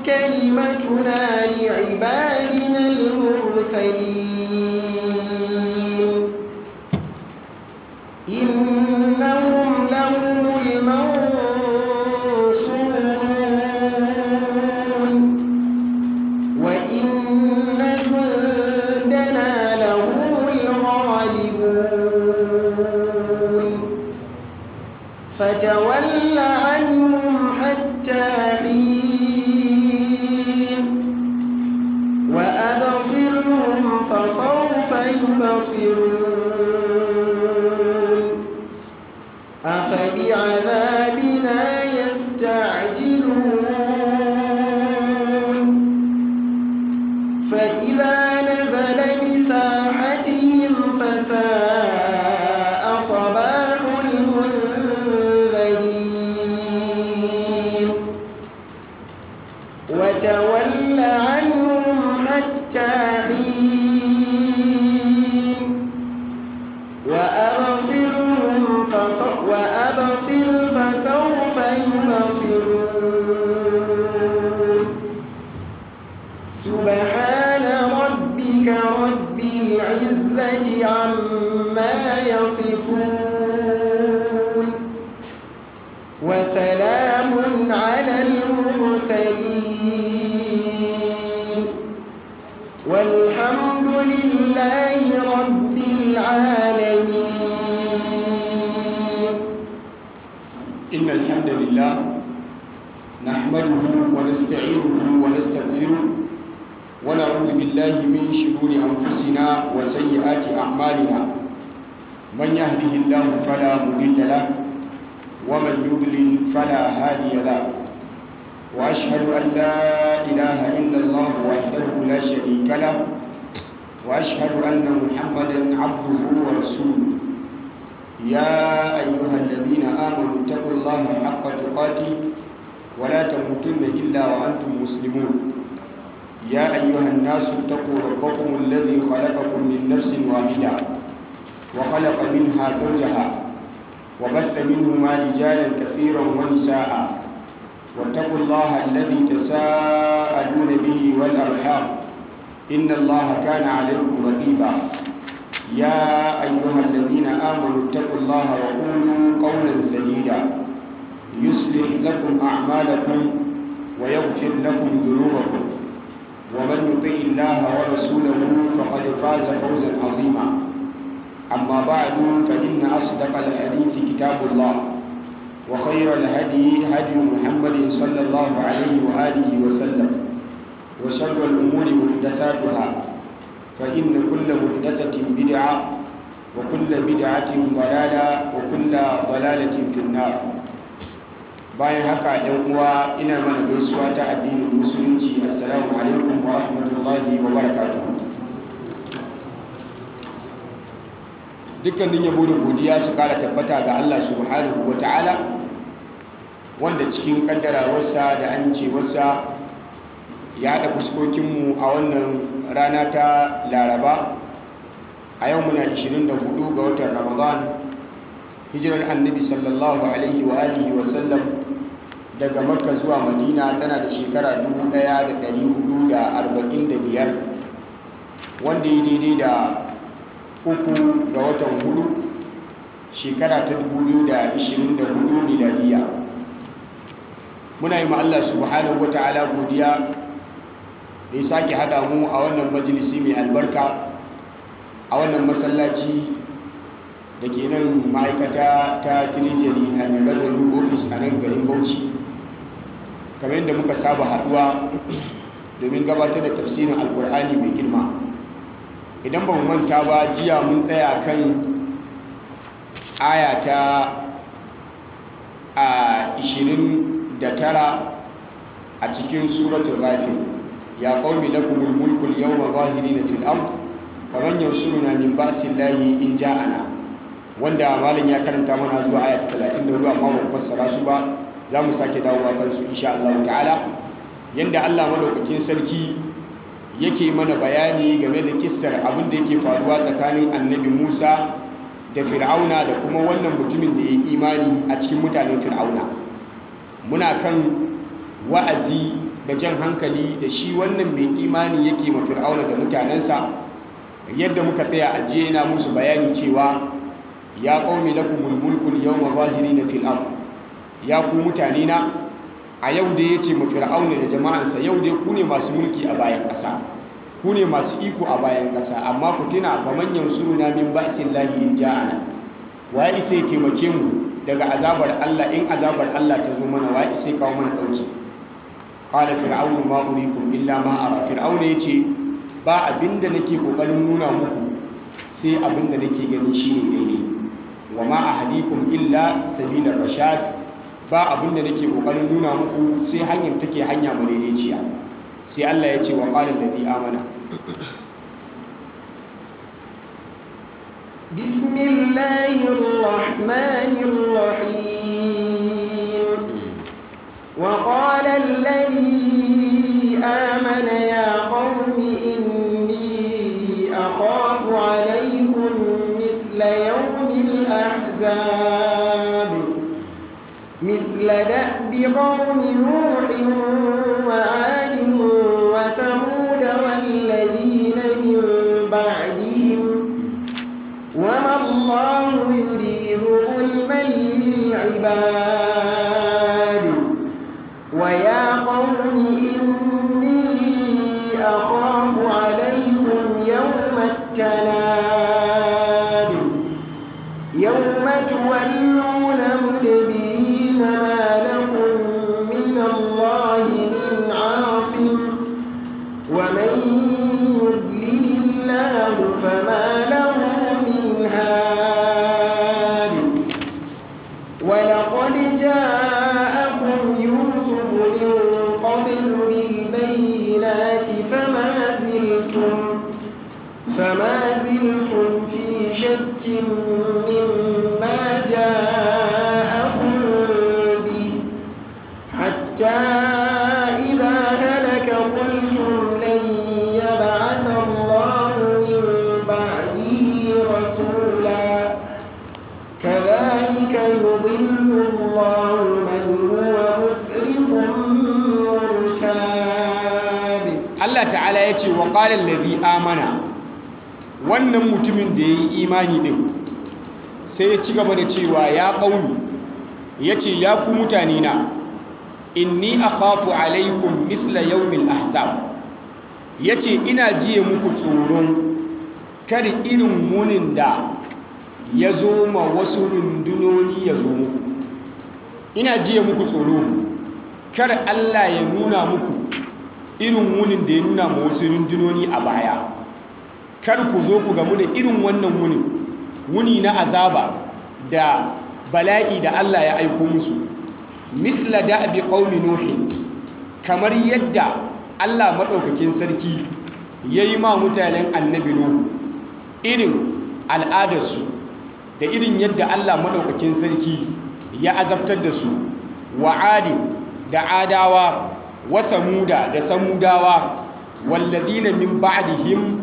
كلمتنا لعبادنا المرسلين إنهم لهم المنصورون وإن جندنا لهم الغالبون فتول عنهم حتى حين وأبصرهم فسوف يبصرون أفبعذابنا يستعجلون فإذا نزل بساحتهم فساء صباح المنذرين وتول عنهم حتى حين وأبصرهم فص- وأبصر فسوف يبصرون سبحان ربك رب العزة عما يصفون وسلام على المرسلين والحمد لله رب العالمين إن الحمد لله نحمده ونستعينه ونستغفره ونعوذ بالله من شرور أنفسنا وسيئات أعمالنا من يهده الله فلا مضل له ومن يضلل فلا هادي له وأشهد أن لا إله إلا الله وحده لا شريك له وأشهد أن محمدا عبده ورسوله يا أيها الذين آمنوا اتقوا الله حق تقاته ولا تموتن إلا وأنتم مسلمون يا أيها الناس اتقوا ربكم الذي خلقكم من نفس واحدة وخلق منها زوجها وبث منهما رجالا كثيرا ونساء واتقوا الله الذي تساءلون به والأرحام إن الله كان عليكم رقيبا يا أيها الذين آمنوا اتقوا الله وقولوا قولا سديدا يصلح لكم أعمالكم ويغفر لكم ذنوبكم ومن يطع الله ورسوله فقد فاز فوزا عظيما أما بعد فإن أصدق الحديث كتاب الله وخير الهدي هدي محمد صلى الله عليه وآله وسلم وشر الأمور محدثاتها فإن كل محدثة بدعة وكل بدعة ضلالة وكل ضلالة في النار bayan haka ɗan uwa ina mana gaisuwa ta addinin musulunci assalamu alaikum wa rahmatullahi wa barakatuhu dukkanin yabo da godiya su kara tabbata ga Allah subhanahu wa ta'ala wanda cikin kaddarawarsa da amincewarsa ya haɗa fuskokinmu a wannan rana ta laraba a yau muna 24 ga watan ramadan hijirar annabi sallallahu alaihi wa alihi wa sallam daga makka zuwa madina tana da shekara 1445 wanda ya daidai da uku ga watan hudu shekara ta 2024 miladiya muna yi ma Allah subhanahu wa ta'ala godiya da ya sake haɗa mu a wannan majalisi mai albarka a wannan masallaci da ke nan ma'aikata ta tirijiri a mai ofis a nan garin bauchi kamar yadda muka saba haɗuwa domin gabatar da tafsirin alkur'ani mai girma idan ba mu manta ba jiya mun tsaya kan aya ta a 29 a cikin suratul ghafir ya qaumi lakumul mulku al-yawma zahirina fil ard faman yansuruna min ba'si llahi in ja'ana wanda malam ya karanta mana zuwa aya ta 34 amma ba fassara su ba za mu sake dawowa kansu insha Allah ta'ala yanda Allah madaukakin sarki yake mana bayani game da kissar abin da yake faruwa tsakanin annabi Musa da Fir'auna da kuma wannan mutumin da ya yi imani a cikin mutanen Fir'auna muna kan wa'azi da jan hankali da shi wannan mai imani yake ma fir'auna da mutanensa yadda muka tsaya a jiya na musu bayani cewa ya qaumi lakumul mulku al-yawma zahirina fil ard ya ku mutane na a yau da yace ma fir'auna da jama'ansa yau dai ku ne masu mulki a bayan ƙasa ku ne masu iko a bayan ƙasa amma ku tuna fa man yansuruna min ba'sillahi in ja'ana waye sai taimake mu daga azabar Allah in azabar Allah ta zo mana waye sai kawo mana dauki qala fir'aunu ma urikum illa ma ara fir'auna yace ba abinda nake kokarin nuna muku sai abinda nake gani shine daidai wa ma ahadikum illa sabila rashad ba abinda nake kokarin nuna muku sai hanyar take hanya madaidaiciya sai Allah ya ce wa qala alladhi amana بسم الله الرحمن الرحيم وقال الذي آمن يا قوم إني أخاف عليكم مثل يوم الأحزاب مثل دأب قوم نوح وعاد وثمود والذين من بعدهم وما الله يريد ظلما للعباد ويا قوم إني أخاف عليكم يوم التناد يوم تولون مدبرين ما لكم من الله من عاصم ومن يضلل الله فما له من هاد ولقد جاءكم يوسف من قبل بالبينات فما زلتم فما زلتم في شك مما جاءكم به حتى إذا هلك قلتم لن يبعث الله من بعده رسولا كذلك يضل الله من هو مسرف مرتاب Allah ta'ala ya ce wa ƙalar lazi amana wannan mutumin da ya yi imani ɗin sai ya ci gaba da cewa ya ƙauni ya ce ya ku mutane na inni a kafu alaikum misla yaumin ahzab ya ce ina jiye muku tsoron kar irin munin da ya zo ma wasu rundunoni ya zo muku ina jiye muku tsoro kar Allah ya nuna muku irin wunin da ya nuna ma wasu rundunoni a baya kar ku zo ku gamu da irin wannan wunin wuni na azaba da bala'i da Allah ya aiko musu misla da abi qaumi nuhi kamar yadda Allah madaukakin sarki yayi ma mutanen annabi nuhu irin al'adarsu da irin yadda Allah madaukakin sarki ya azabtar da su wa adi da adawa wa samuda da samudawa wallazina min ba'dihim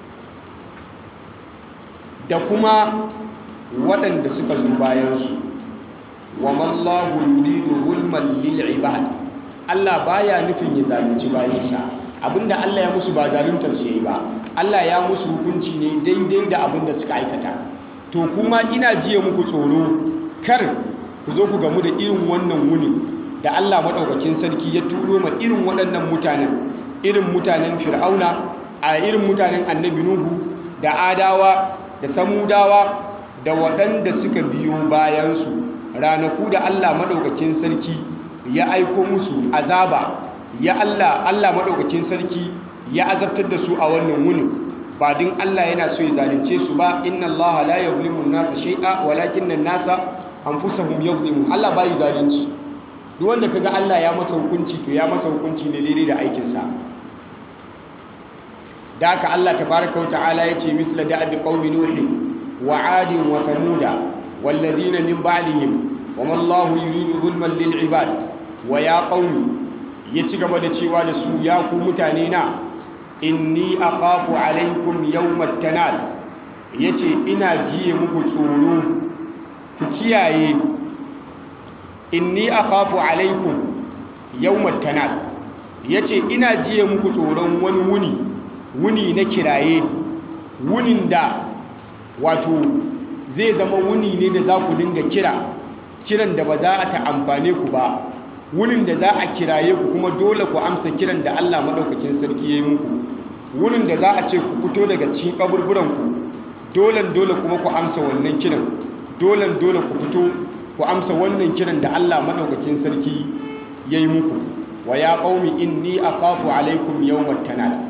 da kuma waɗanda suka zo bayansu wa mallahu yuridu zulman lil ibad Allah baya nufin ya zalunci bayansa abinda Allah ya musu ba zaluntar su yayi ba Allah ya musu hukunci ne daidai da abinda suka aikata to kuma ina jiye muku tsoro kar ku zo ku gamu da irin wannan wuni da Allah maɗaukakin sarki ya turo ma irin waɗannan mutanen irin mutanen fir'auna a irin mutanen annabi nuhu da adawa da samudawa da waɗanda suka biyo bayansu ranaku da Allah maɗaukakin sarki ya aiko musu azaba ya Allah Allah maɗaukakin sarki ya azabtar da su a wannan wunin ba din Allah yana so ya zalunce su ba inna Allah la yuzlimu an-nasa shay'a walakinna an-nasa anfusahum yuzlimun Allah bai zalunci duk wanda kaga Allah ya masa hukunci to ya masa hukunci ne daidai da aikinsa da haka Allah tabaraka wa ta'ala yace misla da'abi qaumi nuh wa 'ad wa thamuda walladhina min ba'dihim wama Allahu yuridu zulman lil ibad wa ya qaumi ya ci gaba da cewa da su ya ku mutane na inni akhafu alaikum yawmat tanad yace ina jiye muku tsoro ku kiyaye inni akhafu alaikum yawmat tanad yace ina jiye muku tsoron wani wuni wuni na kiraye wunin da wato zai zama wuni ne da za ku dinga kira kiran da ba za a ta amfane ku ba wunin da za a kiraye ku kuma dole ku amsa kiran da Allah maɗaukakin sarki ya yi muku wunin da za a ce ku fito daga cikin kaburburanku dolen dole kuma ku amsa wannan kiran dolen dole ku fito ku amsa wannan kiran da Allah maɗaukakin sarki ya yi muku wa ya ƙaumi inni akhafu alaikum yawmat tanad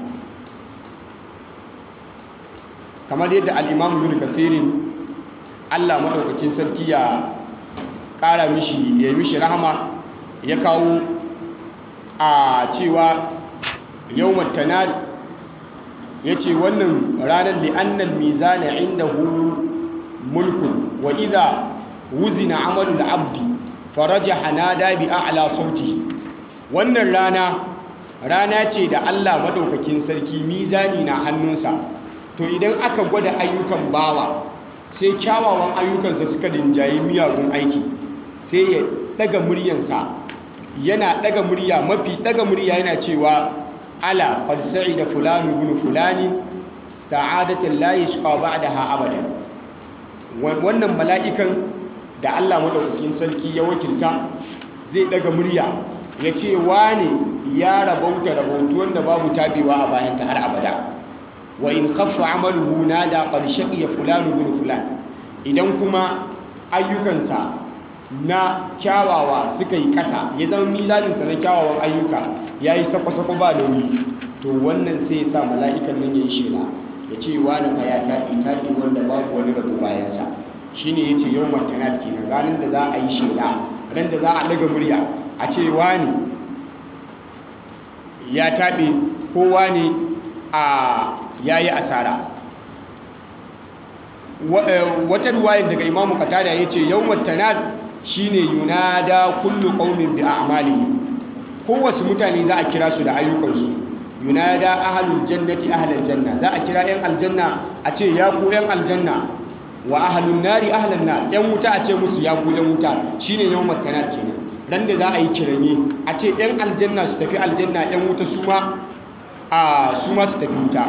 kamar yadda al-imam ibn kathirin Allah maɗaukakin sarki ya ƙara mishi ya yi mishi rahama ya kawo a cewa yawmat tanad ya ce wannan ranar li'annal mizana indahu mulkun wa idha wuzina amalul abdi faraja hanada bi a'la sauti wannan rana rana ce da Allah madaukakin sarki mizani na hannunsa to idan aka gwada ayyukan bawa sai kyawawan ayyukansa suka dinjayi miyagun aiki sai ya daga muryansa yana daga murya mafi daga murya yana cewa ala qad sa'ida fulanu ibn fulani sa'adatan la yashqa ba'daha abada wannan mala'ikan da Allah madaukakin sarki ya wakilta zai daga murya ya ce wane ya rabauta rabautu wanda babu tabewa a bayan ta har abada wa in khaffa amaluhu nada qad shaqiya fulanu ibn fulan idan kuma ayyukansa na kyawawa suka yi ƙasa ya zama mizaninsa na kyawawan ayyuka ya yi sako-sako ba nauyi to wannan sai ya sa mala'ikan nan ya yi shela ya ce wani fa ya taɗi taɗi wanda babu wani rabu bayansa shi ne ya ce yau martanat kenan ranar da za a yi shela ran da za a ɗaga murya a ce wani ya taɓe ko wani a ya yi asara wata ruwayin daga imamu katada ya ce yau martanat shine yunada kullu qaumin bi a'malihim kowace mutane za a kira su da ayyukansu yunada ahlul jannati ahlal janna za a kira yan aljanna a ce ya ku yan aljanna wa ahlun nari ahlan nar yan wuta a ce musu ya ku yan wuta shine yawmat tanat kenan ran da za a yi kiranye a ce yan aljanna su tafi aljanna yan wuta su ma a su ma su tafi wuta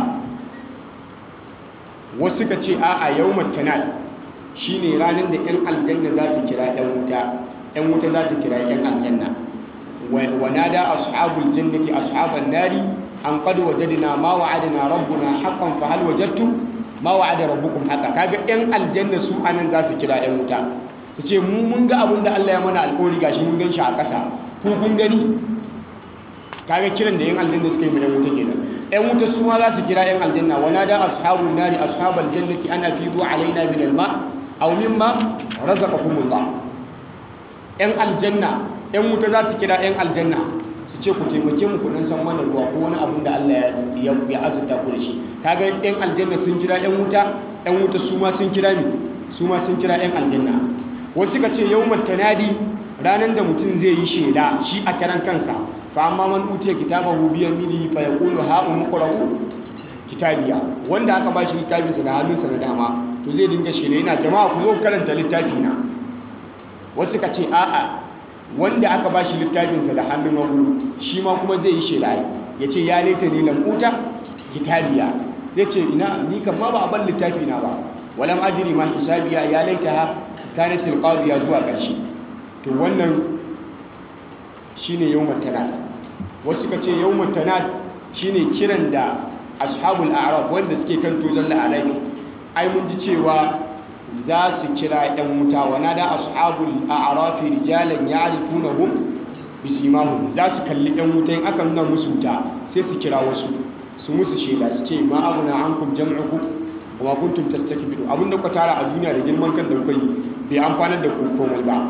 wasu ka ce a'a yawmat tanat shi ne ranar da 'yan aljanna za su kira 'yan wuta 'yan wuta za su kira 'yan aljanna wana da ashabul jannati ashaban nari an qad wajadna ma wa'adna rabbuna haqqan fa hal wajadtum ma wa'ada rabbukum haqqan kaga 'yan aljanna su anan za su kira 'yan wuta su ce mu mun ga abin da Allah ya mana alƙawari gashi mun gan shi a ƙasa ko kun gani kaga kiran da 'yan aljanna suka yi mu 'yan wuta kenan 'yan wuta su ma za su kira 'yan aljanna wana da ashabul nari ashabal jannati ana fidu alaina min al-ma' aw mimma razaqakumullah yan aljanna yan wuta za su kira yan aljanna su ce ku taimake mu kudin san mana ruwa ko wani abin da Allah ya ya azurta ku da shi kaga yan aljanna sun kira yan wuta yan wuta su ma sun kira ni su ma sun kira yan aljanna wasu ka ce yawmat tanadi ranan da mutum zai yi shela shi a karan kansa fa amma man utiya kitabahu bi yaminihi fa yaqulu ha umqra'u kitabiya wanda aka bashi littafinsa da hannunsa na dama to zai dinga shela yana jama'a ku zo karanta littafi na wasu ka ce a'a wanda aka ba shi littafinsa da hannun hagu shi ma kuma zai yi shela ya ce ya laita ni lambuta kitabiya zai ce ina ni kan ma ba a ban littafi na ba walam ajiri ma hisabiya ya laita ha kanat alqadiya zuwa ƙarshe to wannan shine yawmut tanad wasu ka ce yawmut tanad shine kiran da ashabul a'raf wanda suke kan tozon la'alai ai mun ji cewa za su kira ‘yan wuta wana da ashabul a'rafi rijalan ya'rifunahum bisimahum za su kalli ‘yan wuta in aka nuna musu wuta sai su kira wasu su musu shela su ce ma aghna ankum jam'ukum wa ma kuntum tastakbiru abinda kuka tara a duniya da girman kan da kuka yi bai amfanar da ku komai ba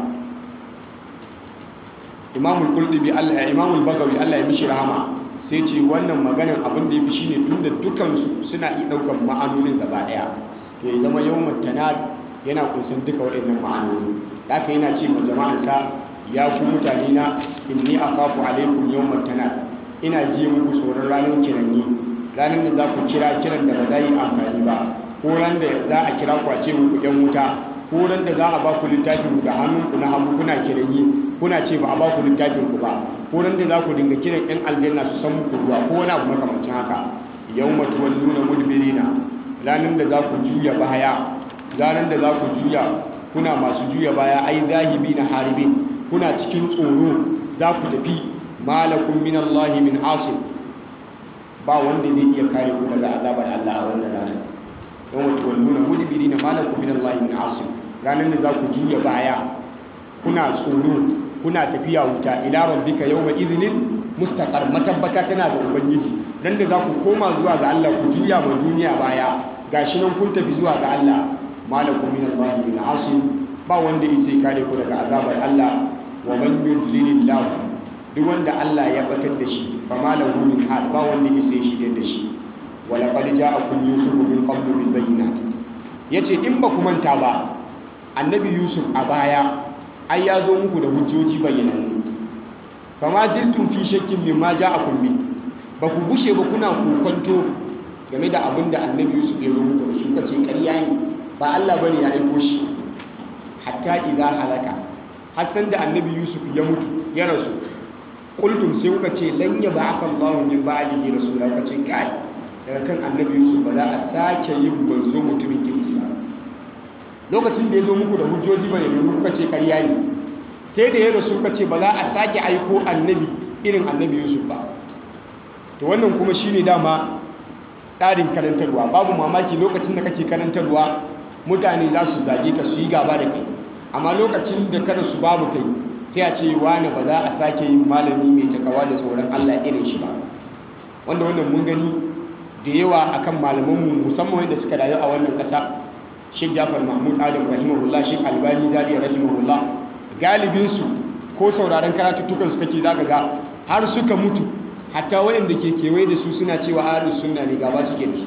imamul qurtubi Allah imamul bagawi Allah ya mishi rahama sai ce wannan maganan abin da yafi shine tunda dukansu suna iya daukan ma'anonin gaba daya to ya zama yawon tanad yana kunsan duka waɗannan ma'anoni da aka yana ce ma jama'ansa ya ku mutane na inni akhafu alaikum yawon tanad ina ji muku tsoron ranar kiranni ranar da za ku kira kiran da ba za yi amfani ba ko ran da za a kira ku a ce muku yan wuta ko ran da za a ba ku littafin da hannunku na hagu kuna kiranyi kuna ce ba a ba ku littafin ku ba ko ran da za ku dinga kiran yan aljanna su san muku ruwa ko wani abu makamancin haka yawma tuwalluna mudbirina ranar da za ku juya baya ranar da za ku juya kuna masu juya baya ai zahibi na haribin kuna cikin tsoro za ku tafi malakun min Allah min asim ba wanda zai iya kare ku daga azabar Allah a wannan ranar don wata walluna mudbiri na malakun min Allah min asim ranar da za ku juya baya kuna tsoro kuna tafiya wuta ila rabbika yawma idhnin mustaqar matabbata tana da ubangiji dan da za ku koma zuwa ga Allah ku juya ma duniya baya gashi nan kun tafi zuwa ga Allah malakun min Allah min asim ba wanda yake kare ku daga azabar Allah wa man yudlilillahu duk wanda Allah ya batar da shi fa malahu min hal ba wanda yake shi da shi wala qad ja'akum yusuf min qabl bil bayyinat yace in ba ku manta ba annabi yusuf a baya ai ya zo muku da hujjoji bayyanannu fa ma ziltum fi shakkin mimma ja'akum bi ba ku bushe ba kuna kokonto game da abin da annabi yusuf ya zo muku da shi kace ƙarya ne ba Allah bane ya aiko shi hatta idza halaka har san da annabi yusuf ya mutu ya rasu kultum sai kuka ce lan ya ba'aka Allah min ba'dihi rasula kuka ce kai daga kan annabi yusuf ba za a sake yin banzo mutumin kirki ba lokacin da ya zo muku da hujjoji bane ne kuka ce ƙarya ne sai da ya rasu kuka ce ba za a sake aiko annabi irin annabi yusuf ba to wannan kuma shine dama tsarin karantarwa babu mamaki lokacin da kake karantarwa mutane za su zage ka su yi gaba da kai amma lokacin da kada su babu kai sai a ce wani ba za a sake yin malami mai takawa da tsoron Allah irin shi ba wanda wannan mun gani da yawa akan malamanmu musamman wanda suka rayu a wannan ƙasa Sheikh Jafar Mahmud Adam rahimahullah Sheikh Albani Zariya rahimahullah galibin su ko sauraron karatuttukan su kake zaka ga har suka mutu hatta wayanda ke kewaye da su suna cewa ahlus sunna ne gaba suke da su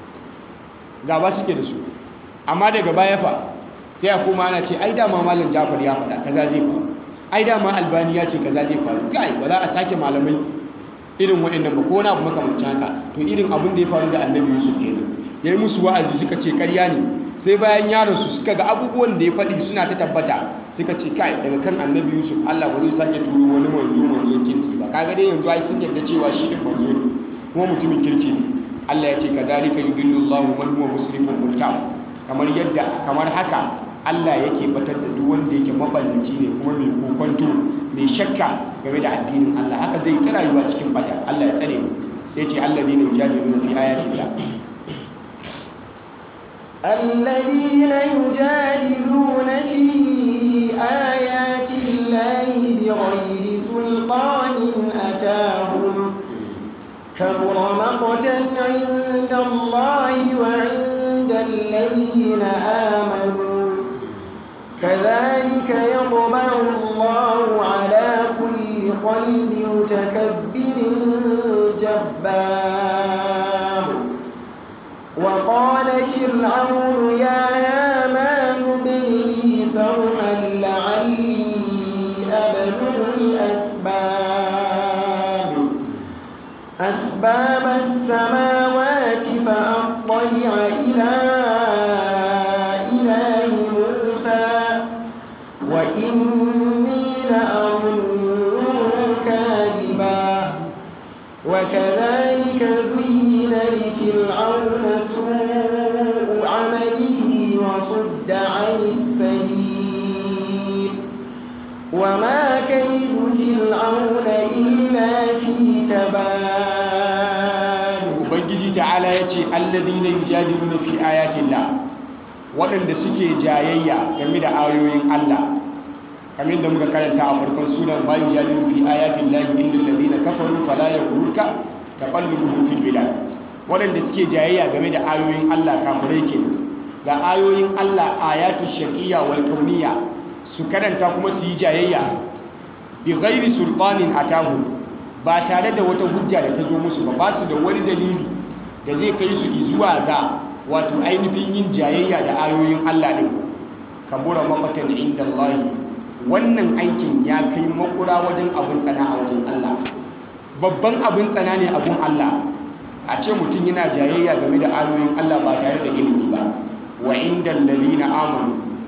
gaba suke da su amma daga baya fa sai a koma ana ce ai dama malam Jafar ya faɗa kaza zai faru ai dama Albani ya ce kaza zai faru kai ba za a sake malamai irin waɗannan ba ko na abu makamancin haka to irin abin da ya faru da Annabi Yusuf kenan yayi musu wa'azi suka ce ƙarya ne sai bayan yaron su suka ga abubuwan da ya faɗi suna ta tabbata suka ce kai daga kan Annabi Yusuf Allah ba zai sake turo wani manzo manzo kirki ba kaga dai yanzu ai sun yarda cewa shi din manzo ne kuma mutumin kirki ne Allah ya ce kadhalika yudillu Allahu man huwa musrifun murtab kamar yadda kamar haka Allah yake batar da duk wanda yake maballaci ne kuma mai kokonto mai shakka game da addinin Allah haka zai ta rayuwa cikin bata Allah ya tsare mu sai ce alladhina yujadiluna fi ayatillah الذين يجادلون في آيات الله بغير سلطان أتاهم كبر مقتا عند الله وعند الذين آمنوا كذلك يطبع الله على كل قلب متكبر جبار وقال فرعون يا هامان ابن لي صرحا لعلي أبلغ الأسباب أسباب السماوات فأطلع إلى إله موسى وإني لأظنه كاذبا وكذلك زين لفرعون سوء عمله وصد عن السبيل وما كيد فرعون إلا في تباب ubangiji ta'ala ya ce alladhina yujadiluna fi ayatillah waɗanda suke jayayya game da ayoyin Allah kamar da muka karanta a farkon sunan ba yujadilu fi ayatillahi innal ladina kafaru fala yaghurka taqallubuhum fil bilad waɗanda suke jayayya game da ayoyin Allah kafirai ke ga ayoyin Allah ayatul shar'iyya wal kauniyya su karanta kuma su yi jayayya bi ghairi sultanin atahu ba tare da wata hujja da ta zo musu ba ba su da wani dalili da zai kai su zuwa ga wato ainihin yin jayayya da ayoyin Allah ne kabura mafatan inda Allah wannan aikin ya kai makura wajen abin tsana a wajen Allah babban abin tsana ne abin Allah a ce mutum yana jayayya game da ayoyin Allah ba tare da ilimi ba wa inda lalina amanu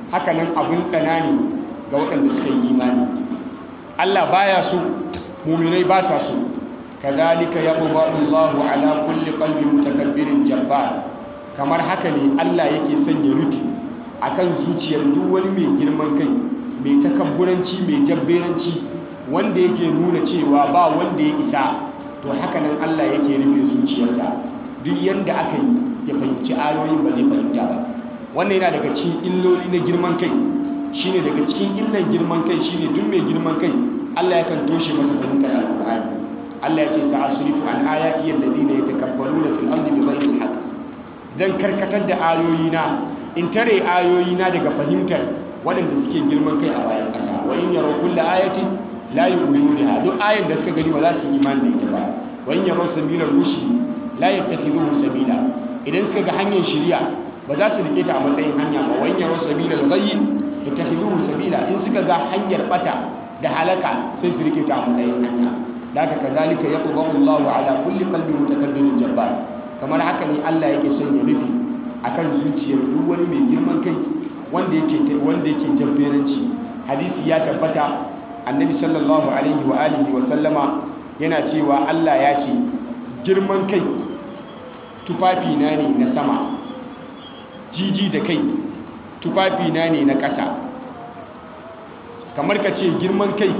haka nan abin tsana ne ga waɗanda suka yi imani Allah baya so muminai ba sa so kadhalika yaqba Allahu ala kulli qalbi mutakabbirin jabbar kamar haka ne Allah yake sanya rufi akan zuciyar duk wani mai girman kai mai takabburanci mai jabberanci wanda yake nuna cewa ba wanda ya isa to haka nan Allah yake rufe zuciyarsa duk yanda aka yi ya fahimci ayoyin ba zai fahimta ba wannan yana daga cikin illoli na girman kai shine daga cikin illan girman kai shine duk mai girman kai Allah yakan toshe masa fahimtar alqur'ani Allah ya ce sa'asrifu an ayati alladhina yatakabbaruna fil ardi bighayri alhaq zan karkatar da ayoyina in tare ayoyina daga fahimtar waɗanda suke girman kai a bayan ƙasa wa in yaraw kulla ayatin la yu'minu biha duk ayan da suka gani ba za su yi imani da ita ba wa in yaraw sabila rushd la yattakhidhuhu sabila idan suka ga hanyar shari'a ba za su rike ta a matsayin hanya ba wa in yaraw sabila al-ghayy yattakhidhuhu sabila in suka ga hanyar bata da halaka sai su rike ta a matsayin hanya da haka kazalika yaqbalu Allahu ala kulli qalbi mutakabbirin jabbar kamar haka ne Allah yake son ya nufi akan zuciyar duk wani mai girman kai wanda yake wanda yake jabberanci hadisi ya tabbata annabi sallallahu alaihi wa alihi wa sallama yana cewa Allah ya ce girman kai tufafi na ne na sama jiji da kai tufafi na ne na ƙasa kamar ka ce girman kai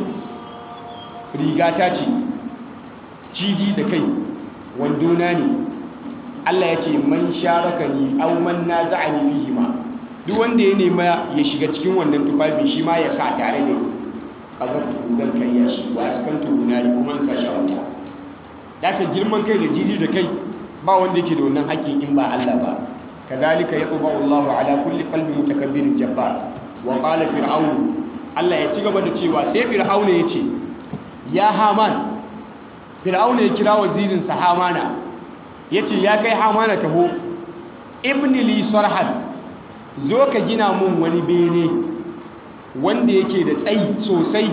rigata ce jiji da kai wandona ne Allah ya ce man sharaka ni aw man naza'ani fihi ma duk wanda ya nema ya shiga cikin wannan tufafi shi ma ya sa tare da ni azabtu zan kayya shi wa askantu nari kuma in sa shi a wuta daga girman kai da jiji da kai ba wanda yake da wannan haƙƙin in ba Allah ba kadhalika yaqba Allahu ala kulli qalbi mutakabbirin jabbar wa qala fir'aun Allah ya ci gaba da cewa sai fir'auna ya ce ya haman fir'auna ya kira wazirinsa hamana ya ce ya kai hamana taho ibni li sarhan zo ka gina mun wani bene wanda yake da tsayi sosai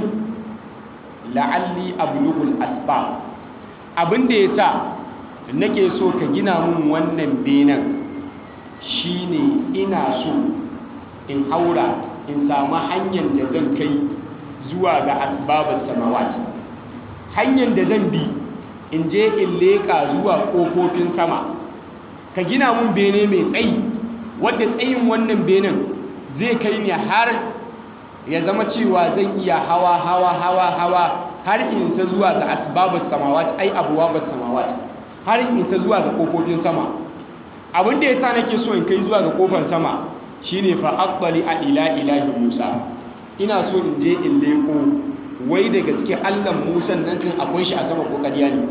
la'alli ablughul asbab abinda ya sa nake so ka gina mun wannan benen shine ina so in haura in samu hanyar da zan kai zuwa ga asbabus samawati hanyar da zan bi in je in leƙa zuwa ƙofofin sama ka gina mun bene mai tsayi wadda tsayin wannan benen zai kai ni har ya zama cewa zan iya hawa hawa hawa hawa har in ta zuwa ga asbabus samawat ai abwabus samawat har in ta zuwa ga ƙofofin sama abin da yasa nake so in kai zuwa ga ƙofar sama shine fa aqbali a ila ilahi musa ina so in je in leko wai da gaske allan musan nan kan akwai shi a sama ko ƙarya ne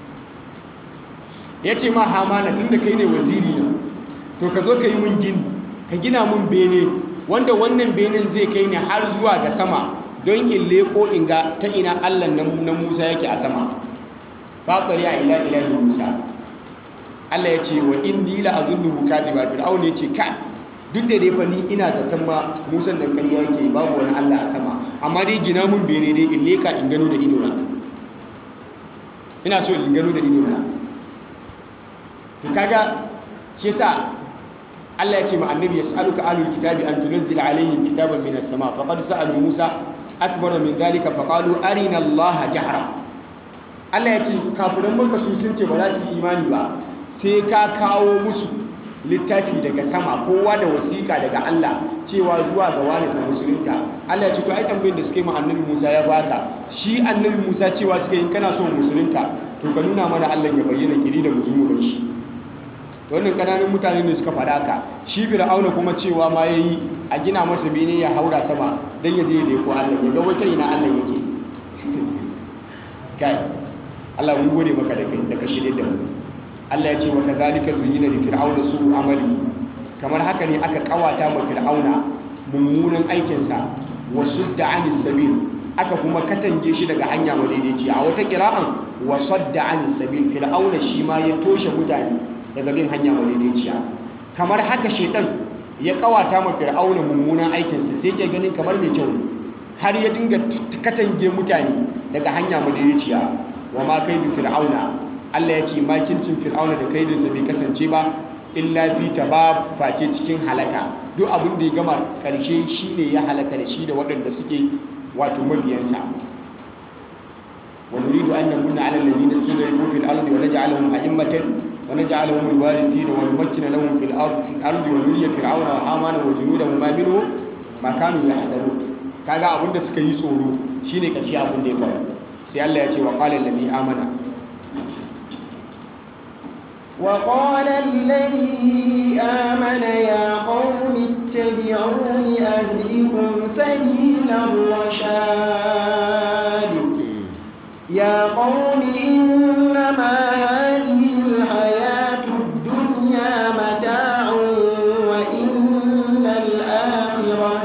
ya ce ma hamana tun da kai ne waziri na to ka zo ka yi mun gini ka gina mun bene wanda wannan benen zai kai ne har zuwa ga sama don in leko in ga ta ina allan na musa yake a sama faƙari a ila ilahi musa allah ya ce wa inni la azunnuhu kadiba fir'aun ya ce ka duk da dai fa ni ina zaton ma musan nan ƙarya yake babu wani allah a sama amma dai gina mun bene dai in leka in gano da ido na ina so in gano da ido na to kaga shi yasa Allah ya ce ma annabi yas'aluka ahlul kitabi an tunzila alaihim kitaban minas sama faqad sa'alu Musa akbar min dhalika faqalu arina Allah jahra Allah ya ce kafiran Makka su sun ce ba za su yi imani ba sai ka kawo musu littafi daga sama kowa da wasiƙa daga Allah cewa zuwa ga wani da musulunta Allah ya ce to ai tambayin da suke ma annabi Musa ya baka shi annabi Musa cewa suke in kana son musulunta to ka nuna mana Allah ya bayyana kiri da musulmi shi wannan kananan mutane ne suka faɗa ka shi fir'auna kuma cewa ma yayi a gina masa bene ya haura sama dan ya je ya leko Allah ya ga wata ina Allah yake kai Allah mun gode maka da kai da ka shirye da mu Allah ya ce wa kadhalika zuyyina li fir'auna su'u amali kamar haka ne aka kawata ma fir'auna mummunan aikinsa wa sudda anis sabil aka kuma katange shi daga hanya madaidaici a wata kira'an wa sadda anis sabil fir'auna shi ma ya toshe mutane daga bin hanya madaidaiciya kamar haka shedan ya kawata ma fir'auna mummunan aikinsa sai ke ganin kamar mai kyau har ya dinga katange mutane daga hanya madaidaiciya wa ma kai bi fir'auna Allah ya ce makincin fir'auna da kaidinsa bai kasance ba illa fi tabab face cikin halaka duk abin da ya gama karshe shine ya halaka da shi da waɗanda suke wato mabiyansa wa nuridu an namunna ala alladhina stud'ifu fil ardi wa naj'alahum a'immatan wa naj'alahum alwarithin wa numakkina lahum fil ardi fil ardi wa nuriya fir'auna wa hamana wa junudahum ma minhum ma kanu yahdharun kaga abin da suka yi tsoro shine karshe abin da ya faru sai Allah ya ce wa qala alladhi amana وقال الذي آمن يا قوم اتبعون أهلكم سبيل الرشاد يا قوم إنما هذه الحياة الدنيا متاع وإن الآخرة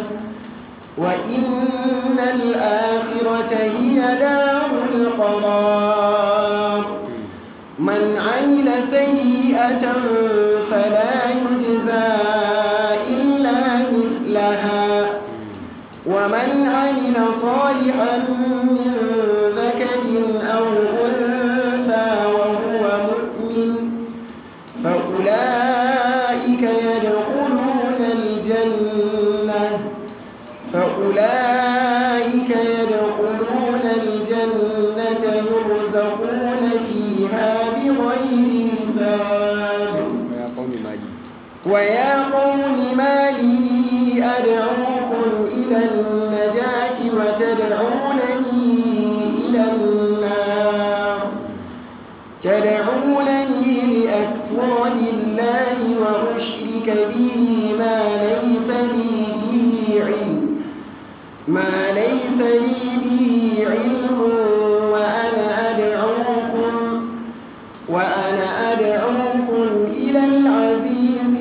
وإن الآخرة هي دار القرار من عمل سيئة فلا يجزى إلا مثلها ومن عمل صالحا من ذكر أو أنثى وهو مؤمن فأولئك يدخلون الجنة فأولئك يدخلون الجنة يرزقون فيها بغير حساب ya qaumi mali ويا قوم ما لي أدعوكم إلى النجاة وتدعونني إلى النار تدعونني لأكفر بالله وأشرك به ما ليس لي به علم ما ليس لي به علم وأنا أدعوكم وأنا أدعوكم إلى العزيز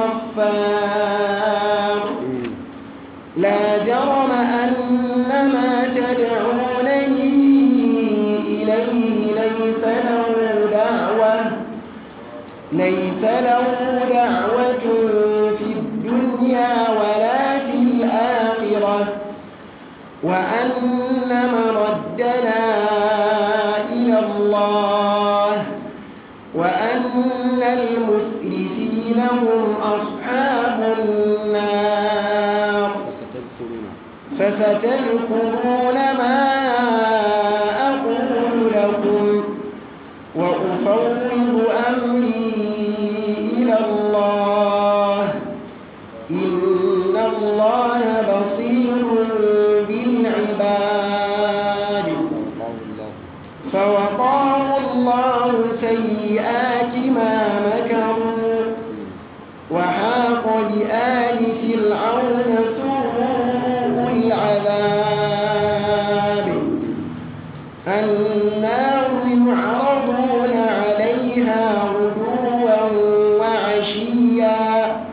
الغفار لا جرم أن ما تدعونني إليه ليس له دعوة ليس له دعوة في الدنيا ولا في الآخرة وأن مردنا إلى الله وأن المسرفين هم أصحاب النار satadhkuruna فستذكرون ما أقول لكم وأفوض أمري إلى الله إن الله بصير بالعباد Allahu Allah فوقاه الله سيئات ما مكروا وحاق بآل فرعون سوء العذاب النار يعرضون عليها غدوا وعشيا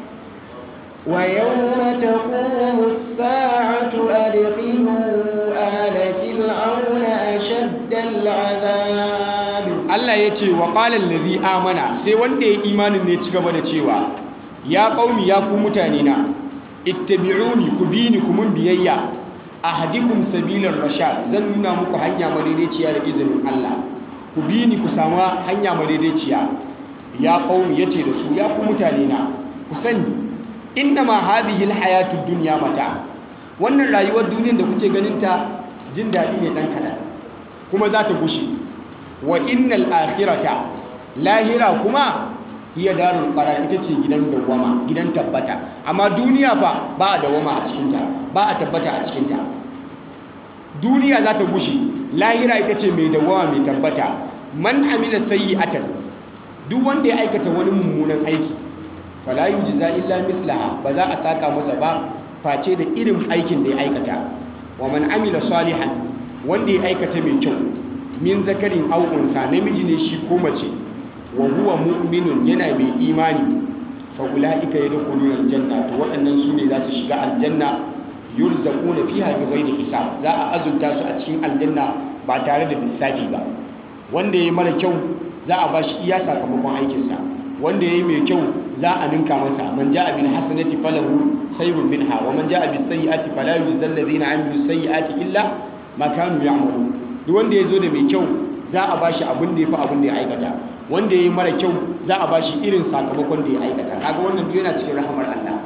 ويوم تقوم الساعة أدخلوا آل فرعون أشد العذاب Allah ya ce wa ƙalar lazi amana sai wanda ya imanin ne ci gaba da cewa ya ƙaumi ya ku mutane na ittabi'uni ku bi ni ku mun biyayya ahdikum sabilar rashad zan nuna muku hanya madaidaiciya da izinin Allah ku bi ni ku samu hanya madaidaiciya ya ƙaumi yace da su ya ku mutane na ku sani innama hadhihi alhayatud dunya mata wannan rayuwar duniyar da kuke ganin ta jin daɗi ne ɗan kaɗan kuma za ta gushe wa innal akhirata lahira kuma hiya darul qarar ita ce gidan dawama gidan tabbata amma duniya fa ba a dawama a cikin ta ba a tabbata a cikin ta duniya za ta gushe lahira ita ce mai dawama mai tabbata man amila sayyi'atan duk wanda ya aikata wani mummunan aiki fala yujza illa mislaha ba za a saka masa ba face da irin aikin da ya aikata wa man amila salihan wanda ya aikata mai kyau min zakarin aw unsa namiji ne shi ko mace wa huwa mu'minun yana mai imani fa ulaika yadkhuluna aljanna to waɗannan su ne za su shiga aljanna yurzaquna fiha bighairi hisab za a azunta su a cikin aljanna ba tare da lissafi ba wanda yayi mara kyau za a bashi iya sakamakon aikinsa wanda yayi mai kyau za a ninka masa man ja'a bil hasanati falahu khayrun minha wa man ja'a bis sayyi'ati fala yujzal ladina amilu sayyi'ati illa ma kanu ya'malun duk wanda yazo da mai kyau za a bashi abin da yafi abin da ya aikata wanda yayi mara kyau za a bashi irin sakamakon da ya aikata kaga wannan duk yana cikin rahamar Allah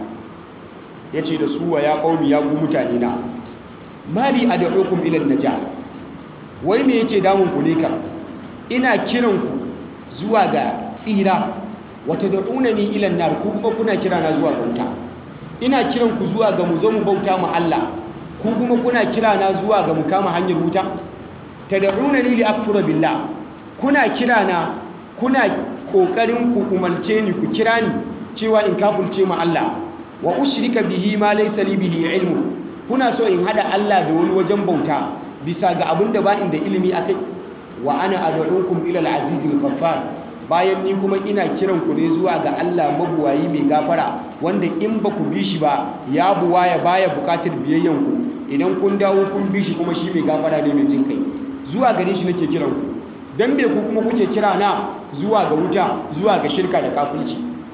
yace da su wa ya qaumi ya ku mutane na mali ad'ukum ila an-najah wai me yake damun ku ne ka ina kiran ku zuwa ga tsira wata da'unani ila an-nar ku kuma kuna kira na zuwa ga wuta ina kiran ku zuwa ga mu zo mu bauta ma Allah ku kuma kuna kira na zuwa ga mu kama hanyar wuta tad'unani li akfura billah kuna kira na kuna kokarin ku umarce ni ku kira ni cewa in kafulce ma Allah wa ushrika bihi ma laysa li bihi ilmu kuna so in hada Allah da wani wajen bauta bisa ga abin da ba inda ilimi akai wa ana ad'ukum ila al-aziz al-ghaffar bayan ni kuma ina kiran ku ne zuwa ga Allah mabuwayi mai gafara wanda in ba ku bi shi ba ya buwaya baya bukatar biyayyan ku idan kun dawo kun bi shi kuma shi mai gafara ne mai jin kai zuwa gare shi nake kiran ku dan me ku kuma kuke kira na zuwa ga wuta zuwa ga shirka da kafirci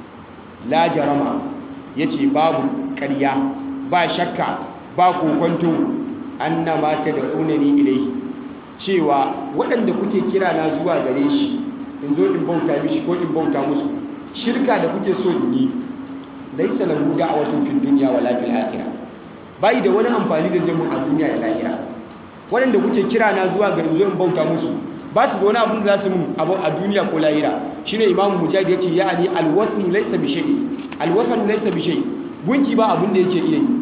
la jarama yace babu ƙarya ba shakka ba kokonto annama tad'unani ilayhi cewa waɗanda kuke kira na zuwa gare shi in zo in bauta mishi ko in bauta musu shirka da kuke so in yi laisa lahu da'watun fid dunya wala fil akhirah bai da wani amfani da zai mun a duniya da lahira waɗanda kuke kira na zuwa ga in zo in bauta musu ba su da wani abin da za su mun abu a duniya ko lahira shine imam mujahid yace ya'ani alwasnu laysa bi shay alwasnu laysa bi shay gunki ba abin da yake iya yi